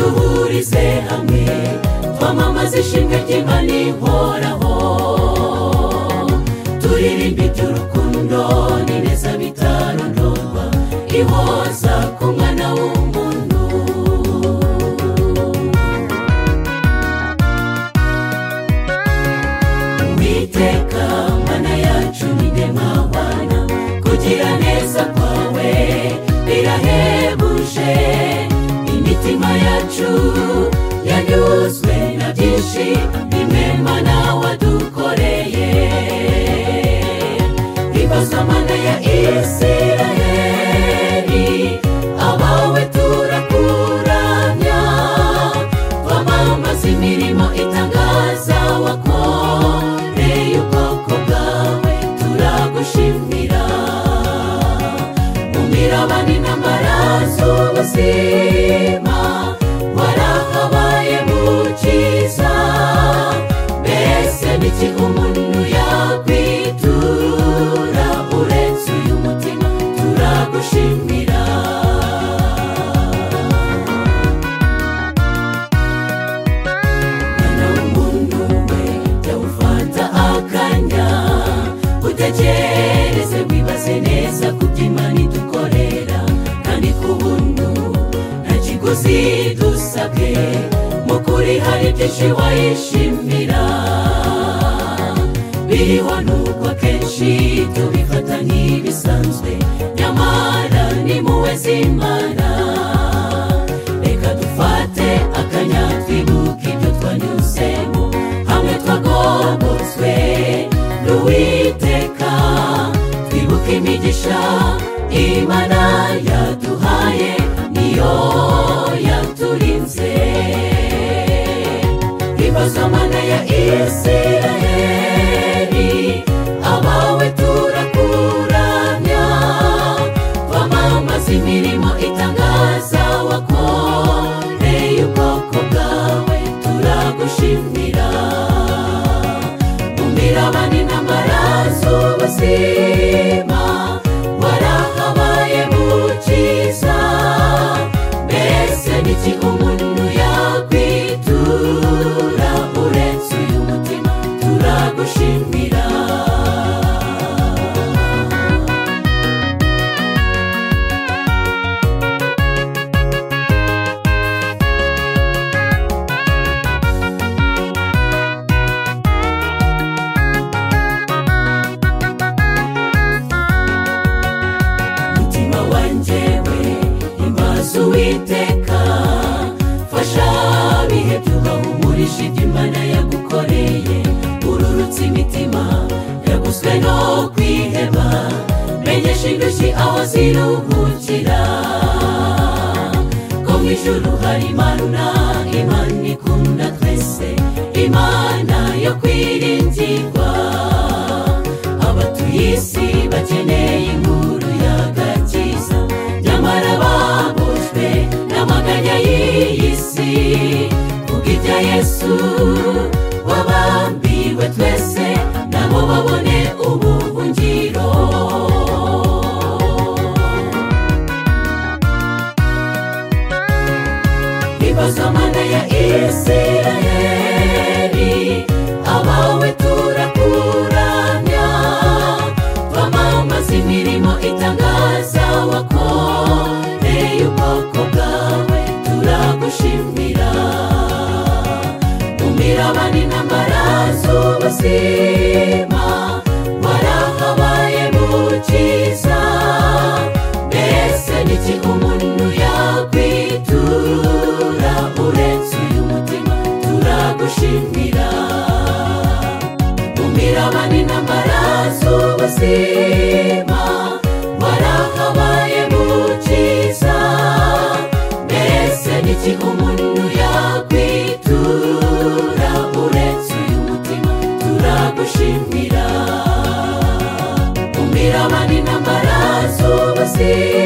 duhurize hamwe twamamaza ishimwe ry'imana ihoraho turirimba iby'urukundo n'ineza bitarondorwa ihoza ku mwana w'umuntu witeka mana yacu ninde mabana kugira neza kwawe birahebuje imitima yacu yanyuzwe na byinshi bimwema nawe wadukoreye ibibazo mana ya isiraheli abawe turakuramya twamamaza imirimo itangaza wakoreye ubwoko bwawe turagushimira mu mirabani n'amaraso ubuzima warahabaye mukiza mbese niki umuntu yakwitura uretse uyu mutima turagushimira mwana w'umuntu we jya ufata akanya utekereze wibaze neza ku by'imana idukorera kandi ku buntu nta kiguzi dusabwe mu kuri hari byinshi wayishimira biriho n'ubwo akenshi tubifata nk'ibisanzwe nyamara ni muwe z'imana reka dufate akanya twibuke ibyo twanyuzemo hamwe twagobotswe n'uwiteka twibuke imigisha imana yaduhaye niyo yaturinze ibibazo mana ya isiraheli abawe turakuramya twamamaza imirimo itangaza wakoreye ubwoko bwawe turagushimira mu mirabane n'amaraso ubuzima warahabaye mukiza mbese niki umuntu yakwitura uretse uyu mutima turagushimira umutima wanjye we imbaza uwiteka fasha bihe byubahumurije ibyo imana yagukoreye ururutse imitima yaguzwe no kwiheba menyesha indushyi aho ziruhukira ko mu ijuru hari imana imana ikunda twese imana yo kwiringirwa abatuye isi bakeneye inkuru y'agakiza nyamara babujwe n'amaganya y'iyi si kubw'ibya yesu wabambiwe twese nabo babone ubuhungiro ibibazo mana ya isiraheli abawe turakuramya twamamaza imirimo itangaza wakoreye ubwoko bwawe turagushimira mu mirabane n'amaraso ubuzima warahabaye mukiza mbese niki umuntu yakwitura uretse uyu mutima turagushimira mu mirabane n'amaraso ubuzima warahabaye mukiza mbese niki umuntu yakwitura uretse uyu mutima turagushimira mu mirabane n'amaraso ubuzima